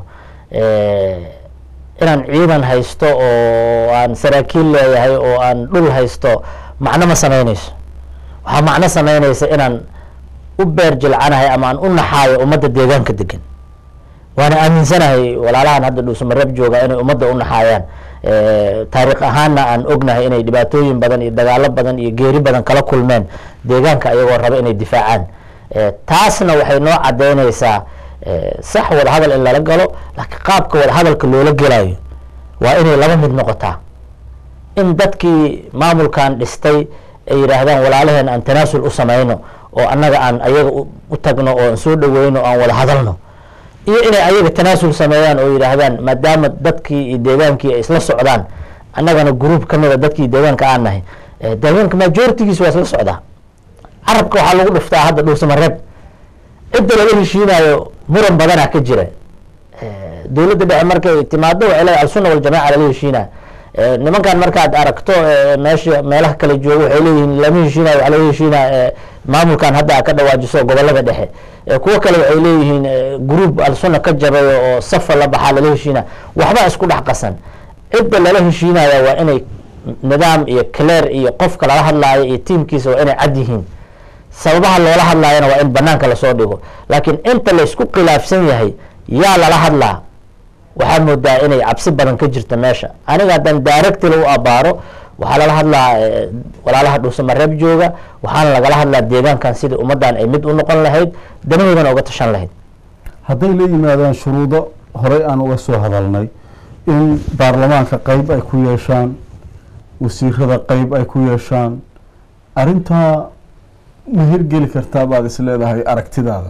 inaan ciidan haysto oo aan saraakiil leeyahay oo aan dhul haysto macno ma sameyneyso waxaa macno sameyneysa inaan u beer jilcanahay ama aan u naxaayo ummadda deegaanka degan waana aaminsanahay walaalahan hadda dhuusamareeb jooga inay ummadda u naxaayaan taariikh ahaanna aan ognahay inay dhibaatooyin badan iyo dagaalo badan iyo geeri badan kala kulmeen deegaanka ayagoo raba inay difaacaan taasna waxay noo cadeyneysaa sax wadahadal in lala galo laakiin qaabka wadahadalka loola gelayo waa inay laba mid noqotaa in dadkii maamulkan dhistay ay yidhaahdaan walaalaheen aan tanaasul u sameyno oo annaga aan ayaga u tagno oo aan soo dhaweyno o aan wada hadalno iyo inay ayaga tanaasul sameeyaan oo yidhaahdaan maadaama dadkii iyo deegaankii ay isla socdaan annagana gruub ka mida dadkii deegaanka aan nahay deegaanka majoritigiis waa isla socdaa carabka waxaa lagu dhuftaa hadda dhuusamareeb cidda laga heshiinayo muran badanaa ka jira dowladda dhexe markay timaado waxay leedahay alsunna waljamaaca lala heshiinaa nimankan markaad aragto meesha meelaha kale jooga waxay leeyihiin lama heshiinayo waxaa laga heshiinaa maamulkan hadda ka dhawaajiso gobolada dhexe kuwo kale waxay leeyihiin gruub alsunna ka jabay oo safa la baxaa lala heshiina waxba isku dhex qasan cidda lala heshiinaya waa inay nidaam iyo clear iyo qofka lala hadlaayo iyo tiimkiisa waa inay cad yihiin sababaha loola hadlaayana waa in banaanka lasoo dhigo laakiin inta laysku khilaafsan yahay yaa lala hadlaa waxaa moodaa inay cabsi badan ka jirta meesha aniga haddaan directly u abaaro waxaa lala hadlaa walaalaha dhuusamareeb jooga waxaana lagala hadlaa deegaankan sidii ummaddan ay mid u noqon lahayd danahoodana uga tashan lahayd hadday la yimaadaan shuruudo horey aan uga soo hadalnay in baarlamaanka qeyb ay ku yeeshaan wasiirada qeyb ay ku yeeshaan arrintaa ma hirgeli kartaa baad is leedahay aragtidaada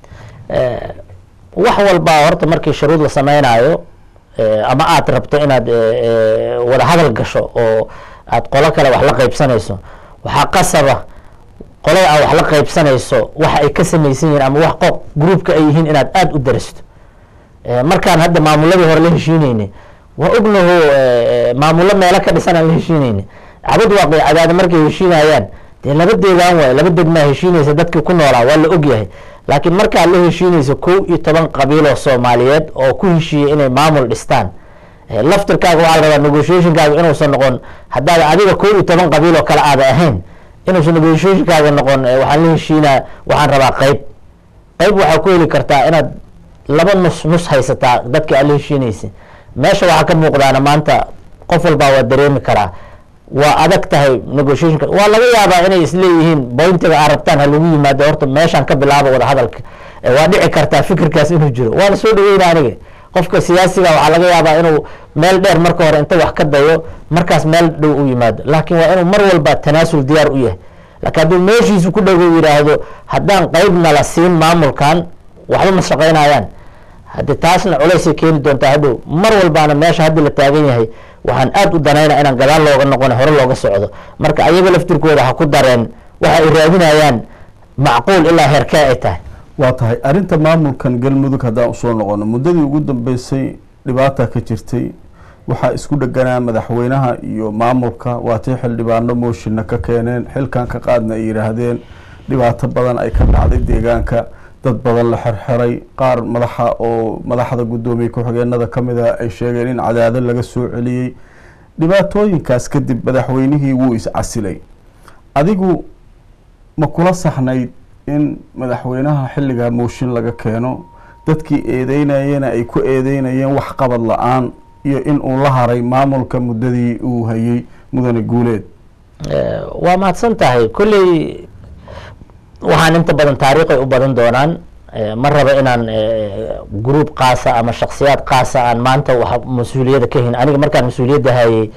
wax walbaa horta markii shuruud la sameynaayo ama aad rabto inaad wada hadal gasho oo aad qolo kale wax la qeybsanayso waxaa qasaba qolada aad wax la qeybsanayso waxa ay ka samaysan yihiin ama wax qof gruubka ay yihiin inaad aada u daristo markaan hadda maamuladii hore la heshiineyne waa ognaho maamullo meelo ka dhisan aan la heshiineyne cabad waaqi cadaada markay heshiinayaan dee laba deegaan waay laba degmaa heshiinaysa dadkii ku noolaa waa la ogyahay laakiin markaad la heshiinayso kow iyo toban qabiiloo soomaaliyeed oo ku heshiiyey inay maamul dhistaan laftirkaaga waxaa la rabaa negotiationkaaga inuusan noqon haddaad adiga kow iyo toban qabiil oo kale aada ahayn inuusan negotiationkaaga noqon waxaan la heshiinaa waxaan rabaa qeyb qeyb waxaa ku heli kartaa inaad laba nus nus haysataa dadkii aad la heshiinaysa meesha waxaa ka muuqdaana maanta qof walbaa waa dareemi karaa waa adag tahay negotiationka waa laga yaabaa inay isleeyihiin bointiga aad rabtaan ha lagu yimaado horta meeshaan ka bilaaba wada hadalka waa dhici kartaa fikirkaas inuu jiro waana soo dhaweyna aniga qofka siyaasiga waxaa laga yaabaa inuu meel dheer marka hore inta wax ka dayo markaas meel dhow u yimaado laakiin waa inuu mar walba tanaasul diyaar u yahay laakiin hadduu meeshiisu ku dhago yidhaahdo haddaan qeybna la siin maamulkan waxba ma shaqeynayaan haddi taasna culaysay keeni doontaa hadhow mar walbaana meesha haddi la taagan yahay waxaan aada u danaynaa inaan gadaal looga noqon hore looga socdo marka ayaga laftirkooda ha ku dareen waxa ay raadinayaan macquul ilaa heerkee ay tahay waa tahay arrinta maamulkan galmudug haddaan usoo noqono muddadii ugu dambeysay dhibaata ka jirtay waxaa isku dheganaa madaxweynaha iyo maamulka waatay xildhibaano mooshinna ka keeneen xilkan ka qaadna ay yidhaahdeen dhibaato badan ay ka dhacday deegaanka dad badan la xerxeray qaar madaxa oo madaxda guddoomiye ku-xigeenada ka mid a ay sheegeen in cadaado laga soo celiyey dhibaatooyinkaas kadib madaxweynihii wuu is-casilay adigu ma kula saxnayd in madaxweynaha xilligaa mooshin laga keeno dadkii eedeynayena ay ku eedeynayeen wax qabad la-aan iyo in uu la haray maamulka muddadii uu hayay mudane guuleed waa mahadsan tahay kolley waxaan inta badan taariikhay u badan doonaan ma rabo inaan gruub kaasa ama shaksiyaad kaasa aan maanta wax mas-uuliyadda ka hin aniga markaan mas-uuliyadda hayay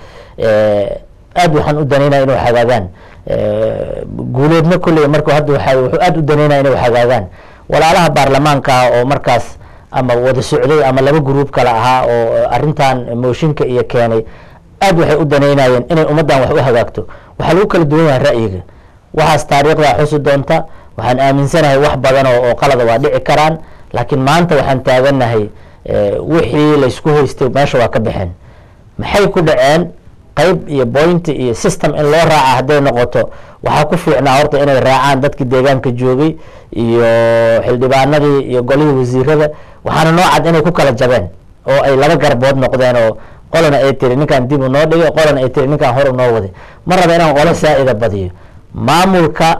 aad waxaan u danaynaya inuu hagaagaan guuleedna kolley marka hadda waxa wuxuu aada u danaynaya inuu hagaagaan walaalaha baarlamaanka oo markaas ama wada socday ama laba gruub kale ahaa oo arrintan mooshinka iyo keenay aad waxay u danaynayeen inay ummaddan wax u hagaagto waxaa lagu kala duwan yahay ra'yiga waxaas taariikhdaa xusi doonta waxaan aaminsanahay wax badan oo oo qalada waa dhici karaan laakiin maanta waxaan taaganahay wixii laysku haystay meesha waa ka baxeen maxay ku dhaceen qayb iyo bointi iyo system in loo raaca hadday noqoto waxaa ku fiicnaa horta inay raacaan dadkii deegaanka joogay iyo xildhibaanadii iyo golihii wasiirada waxaana noo cad inay ku kala jabeen oo ay laba garbood noqdeen oo qolana ay tiri ninkaan dib u noo dhigay qolana ay tiri ninkaan hor u noo waday ma raba inaan qolo saa-ida badiyo maamulka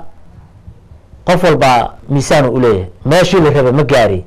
qof walbaa miisaan u leeyahay meeshii la raba ma gaari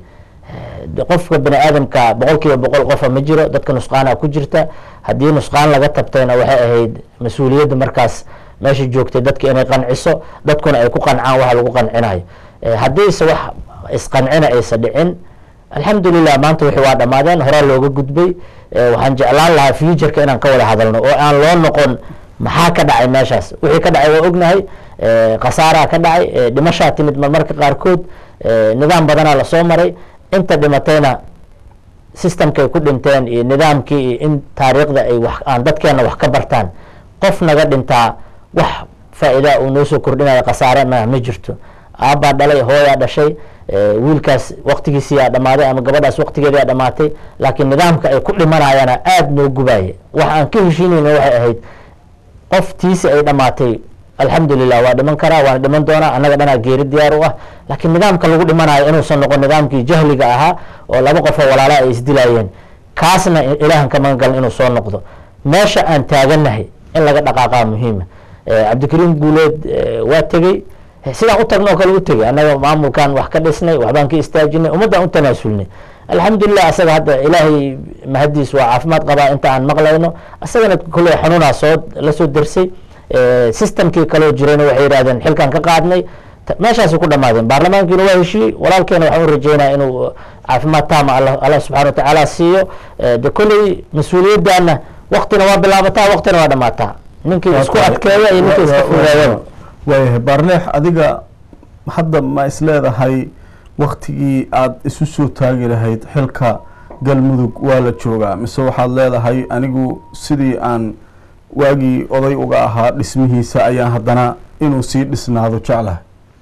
qofka bani aadamka boqol kiiba boqol qofa ma jiro dadka nusqaana ku jirta haddii nusqaan laga tabtayna waxay ahayd mas-uuliyadda markaas meesha joogtay dadka inay qanciso dadkuna ay ku qancaan waxa lagu qancinayo haddiise wax isqancina aysa dhicin alxamdulilah maanta wixii waa dhammaadeen horaa looga gudbay waxaan jeclaan lahaa futureka inaan ka wada hadalno oo aan loo noqon maxaa ka dhacay meeshaas wixii ka dhacay waa ognahay khasaaraa ka dhacay dhimashaa timid marmarka qaarkood nidaam badanaa lasoo maray inta dhimatayna systemkay ku dhinteen iyo nidaamkii iyo in taariikhda ay wax aan dadkeena wax ka bartaan qof naga dhintaa wax faa-iidaa uu noo soo kordhinayo khasaare ma ma jirto aabbaa dhalay hooyaa dhashay wiilkaas waktigiisiyaa dhammaaday ama gabadhaas waktigeedaa dhamaatay laakiin nidaamka ay ku dhimanayaana aada noo gubaaya wax aan ka heshiinayna waxay ahayd qof tiisi ay dhamaatay alxamdulilah waa dhiman karaa waana dhiman doonaa annaga dhanaa geeri diyaar u ah laakiin nidaamka lagu dhimanayo inuusan noqon nidaamkii jahliga ahaa oo laba qofoo walaala ay isdilayeen kaasna ilaahan ka magan galan inuu soo noqdo meesha aan taaganahay in laga dhaqaaqaa muhiima cabdikariim guuleed waa tegey sidaan u tagno oo kale u tegey annaga maamulkan wax ka dhisnay waxbaan ka istaajinay ummaddaan u tanaasulnay alxamdulilah asaga hadda ilaahay mahadiis waa caafimaad qabaa inta aan maqlayno asagana kolley xanuunaa soo lasoo dersay systemkii kaloo jirayna waxay yidhahdeen xilkan ka qaadnay meeshaasay ku dhamaadeen baarlamaankiina waa heshiiyey walaalkeena waxaan u rajeynaya inuu caafimaad taama allah subxana watacaala siiyo de kolley mas-uuliyaddaana waktina waa bilaabataa waktina waa dhamaataa ninkii isku adkeeya iyo ninkii iska fudeeyaba waayahay baarleex adiga hadda ma isleedahay waktigii aada isu soo taagi lahayd xilka galmudug waa la joogaa mise waxaad leedahay anigu sidii aan waagii oday uga ahaa dhismihiisa ayaan haddana inuu sii dhisnaado jeclahay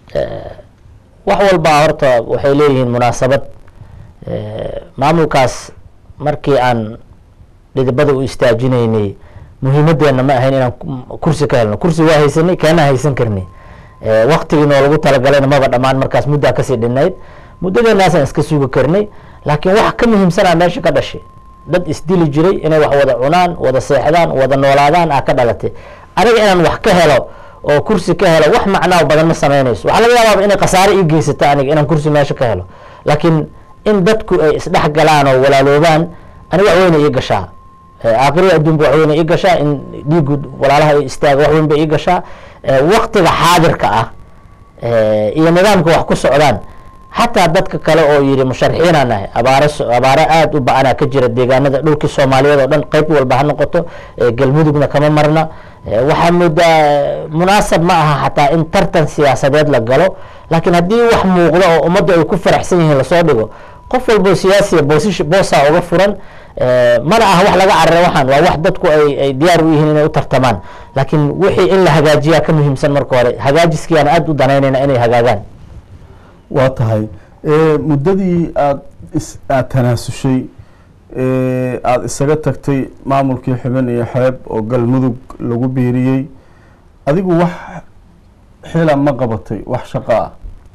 wax walbaa horta waxay leeyihiin munaasabad maamulkaas markii aan dhidibada u istaajinaynay muhiimadeenna ma ahayn inaan kursi ka helno kursi waa haysanay keena haysan karnay waktigii noo lagu talagalayna maba dhammaan markaas muddaa kasii dhinayd muddadeenaasaan iska sugi karnay laakiin wax ka muhiimsanaa meesha ka dhashay dad isdili jiray inay wax wada cunaan wada seexdaan wada noolaadaan ah ka dhalatay aniga inaan wax ka helo oo kursi ka helo wax macnaa badan ma samaynayso waxaa laga yaabaa inay khasaare ii geysato aniga inaan kursi meesha ka helo laakiin in dadku ay isdhex galaan oo walaaloobaan aniga wax weyna ii gashaa aakhirada adduunba wax weyna ii gashaa in dhiigu walaalaha ay istaaga wax weyn ba ii gashaa waktiga xaadirka ah iyo nidaamka wax ku socdaan xataa dadka kale oo yidhi musharaxiinaa nahay abaaro abaaro aada u ba-anaa ka jira deegaanada dhulkii soomaaliyeed oo dhan qeyb walba ha noqoto galmudugna kama marna waxaa moodaa munaasab ma aha xataa in tartan siyaasadeed la galo laakiin haddii wax muuqdo oo ummaddu ay ku faraxsan yihiin lasoo dhigo qof walbo siyaasiya boosish boosaa uga furan mana aha wax laga carara waxaan waa wax dadku ay ay diyaar u yihiin inay u tartamaan laakiin wixii in la hagaajiyaa ka muhiimsan marka hore hagaajiskiiaan aada u danaynayna inay hagaagaan waa tahay muddadii aada is aada tanaasushay aada isaga tagtay maamulkii xubin iyo xeeb oo galmudug lagu biiriyey adigu wax xila ma qabatay wax shaqo ah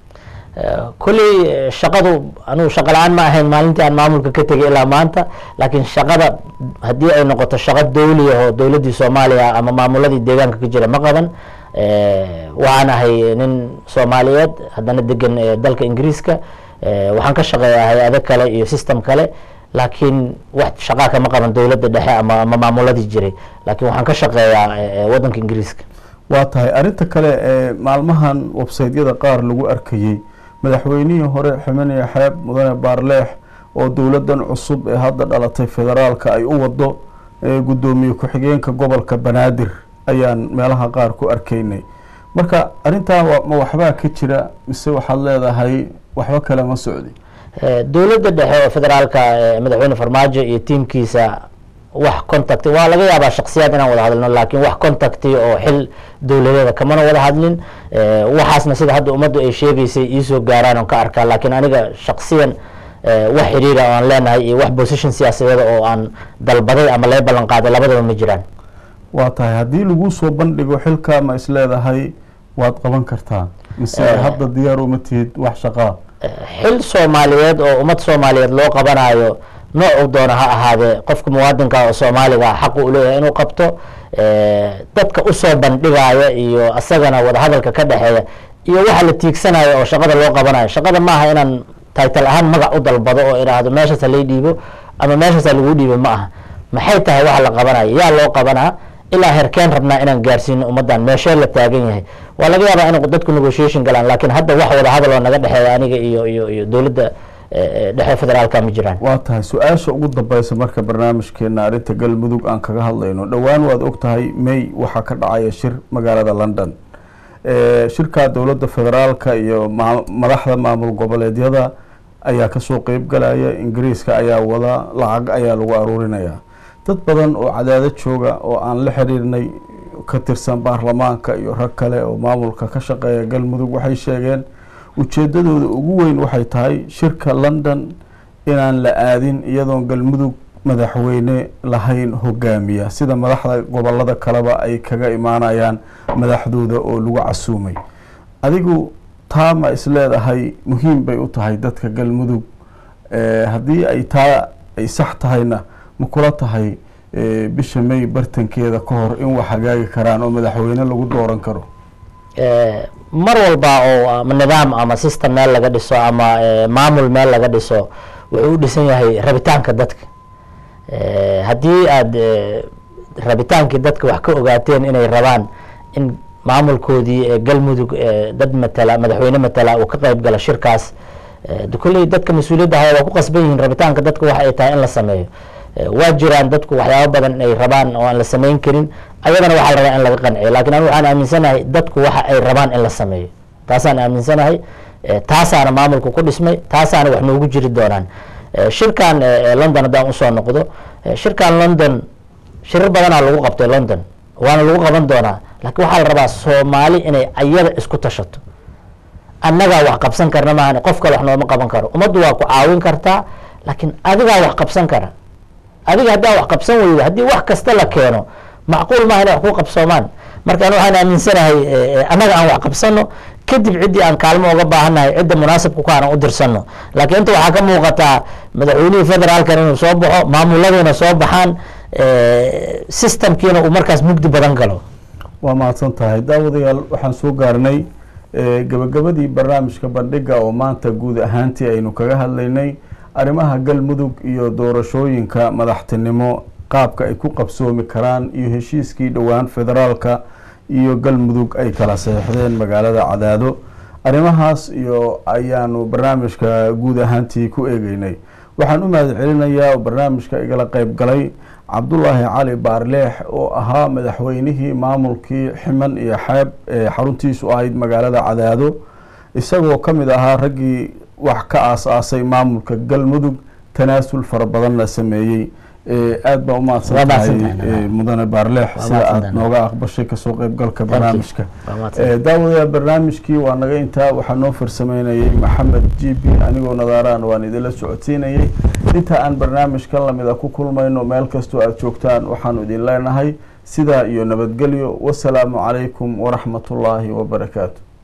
kolley shaqadu anugu shaqa la-aan ma ahayn maalintii aan maamulka ka tegay ilaa maanta laakiin shaqada haddii ay noqoto shaqo dawliya oo dowladdii soomaaliya ama maamuladii deegaanka ka jira ma qaban waxaan ahay nin soomaaliyeed haddana degan dalka ingiriiska waxaan ka shaqeeyaa hay-ado kale iyo system kale laakiin wax shaqaa kama qaban dowladda dhexe ama ama maamuladii jiray laakiin waxaan ka shaqeeyaa waddanka ingiriiska waa tahay arrinta kale ee maalmahan websaytyada qaar lagu arkayey madaxweynihii hore xumeniya xeeb mudane baarleex oo dowladdan cusub ee hadda dhalatay federaalka ay u wado guddoomiye ku-xigeenka gobolka banaadir ayaan meelaha qaar ku arkaynay marka arrintaa ma waxbaa ka jira mise waxaad leedahay waxba kale ma socdi dowladda dhexe oo federaalka madaxweyne farmaajo iyo tiimkiisa wax contact waa laga yaabaa shaksiyaad inaan wada hadlino laakiin wax contacti oo xil dowladeeda kamana wada hadlin Eh, waxaasna sida hadda ummaddu ay sheegaysay iisoo gaaraan oon ka arkaa laakiin aniga shaksiyan eh, wax xiriira oo aan leenahay iyo wax position siyaasadeeda oo aan dalbaday ama laga ballan qaaday labadaba ma jiraan waa tahay haddii lagu soo bandhigo xilka ma is leedahay waad qaban kartaa mise Eh. hadda diyaar uma tihid wax shaqaa xil soomaaliyeed oo ummad soomaaliyeed loo qabanayo noocu doona ha ahaadee qofka muwaadinka oo soomaaliga ah xaqu u leeyahay inuu qabto Eh, dadka usoo bandhigaya iyo asagana wadahadalka ka dhexeeya iyo waxa la tiigsanayo oo shaqada loo qabanayo shaqada maaha inaan taytal ahaan magac u dalbado oo idhaahdo meeshaas ha lay dhiibo ama meeshaas ha lagu dhiibo ma aha maxay tahay waxa la qabanayo yaa loo qabanaa ilaa herkeen rabnaa inaan gaarsiino ummaddan meeshee la taagan yahay waa laga yaabaa in dadku negotiation galaan laakiin hadda wax wada hadal oo naga dhexeeya aniga iyo iyo iyo dowladda eh, eh, dhexe federaalka ma jiraan waa tahay su-aasha ugu dambeysa marka barnaamijkeena arrinta galmudug aan kaga hadlayno dhowaan waad og tahay may waxaa ka dhacaya shir magaalada london Eh, shirka dowladda federaalka iyo maa- madaxda maamul goboleedyada ayaa kasoo qeyb galaya ingiriiska ayaa wada lacag ayaa lagu aruurinaya dad badan oo cadaado jooga oo aan la xiriirnay ka tirsan baarlamaanka iyo rag kale oo maamulka ka shaqeeya galmudug waxay sheegeen ujeedadooda ugu weyn waxay tahay shirka london inaan la aadin iyadoon galmudug madaxweyne lahayn hogaamiya sida madaxda gobolada kaleba ay kaga imaanayaan madaxdooda oo lagu casuumay adigu taa ma is leedahay muhiim bay u tahay dadka galmudug Eh, haddii ay taa ay sax tahayna ma kula tahay eh, bisha may bartankeeda ka hor in wax hagaagi karaan oo madaxweyne lagu dooran karo Eh, mar walba oo ama nidaam ama system meel laga dhiso ama eh, maamul meel laga dhiso wuxuu u dhisan yahay rabitaanka dadka Eh, haddii aada eh, rabitaankii dadka wax ka ogaateen inay rabaan in maamulkoodii eh, galmudug eh, dad matala madaxweyne matala uu ka qeyb galo shirkaas eh, de kolley dadka mas-uuliyadda haya waa ku qasban yihiin rabitaanka dadka waxa ay tahay in la sameeyo Eh, waa jiraan dadku waxyaabo badan ay rabaan oo aan la sameyn karin ayadana waxaa la rabaa in laga qanciyo laakiin anigu waxaan aaminsanahay dadku waxa ay rabaan in la sameeyo taasaan aaminsanahay Eh, taasaana maamulka ku dhismay taasaana wax noogu jiri doonaan Eh, shirkan eh, eh, london haddaan usoo noqdo eh, shirkan london shirar badanaa lagu qabtay london waana lagu qaban doonaa laakiin waxaa la rabaa soomaali inay ayada isku tashato annagaa wax qabsan karna maahan qof kale wax nooma qaban karo ummaddu waa ku caawin kartaa laakiin adigaa wax qabsan kara adiga haddaa wax qabsan weydo haddii wax kasta la keeno macquul maaha inay wax ku qabsoomaan marka anu waxaan aaminsanahay eh, eh, annaga aan wax qabsano kadib ciddii aan kaalmo uga baahannahay cidda munaasabka ku aanan u dirsano laakiin inta waxaa ka muuqataa madaxweynihii federaalkan inuu soo baxo maamuladiina soo baxaan eh, systemkiina uu markaas mugdi badan galo waa mahadsan tahay daawadayaal waxaan soo gaarnay eh, gabagabadii barnaamijka bandhiga oo maanta guud ahaantii aynu kaga hadlaynay arrimaha galmudug iyo doorashooyinka madaxtinimo qaabka ay ku qabsoomi karaan iyo heshiiskii dhowaan federaalka iyo galmudug ay kala saxeixdeen magaalada cadaado arrimahaas iyo ayaanu barnaamijka guud ahaantii ku eegeynay waxaan u mahad celinayaa oo barnaamijka igala qeyb galay cabdulaahi cali baarleex oo ahaa madaxweynihii maamulkii ximan iyo xeeb ee xaruntiisu ahayd magaalada cadaado isagoo ka mid ahaa raggii wax ka aas-aasay maamulka galmudug tanaasul fara badanna sameeyey Eh, aad baa umahadsan Waa tahay mahadsantahay. eh, mudane baarleex Waa sida aad mahadsantahay. nooga aqbashay kasoo qeybgalka barnaamijka Waa mahadsantahay. Eh, daawadayaal barnaamijkii waa naga intaa waxaa noo farsameynayay maxamed g b anigoo nadaaraan waan idinla socodsiinayay inta aan barnaamijkan lamida ku kulmayno meel kastoo aad joogtaan waxaanu idin leenahay sidaa iyo nabadgelyo wasalaamu calaykum waraxmatullaahi wabarakaatu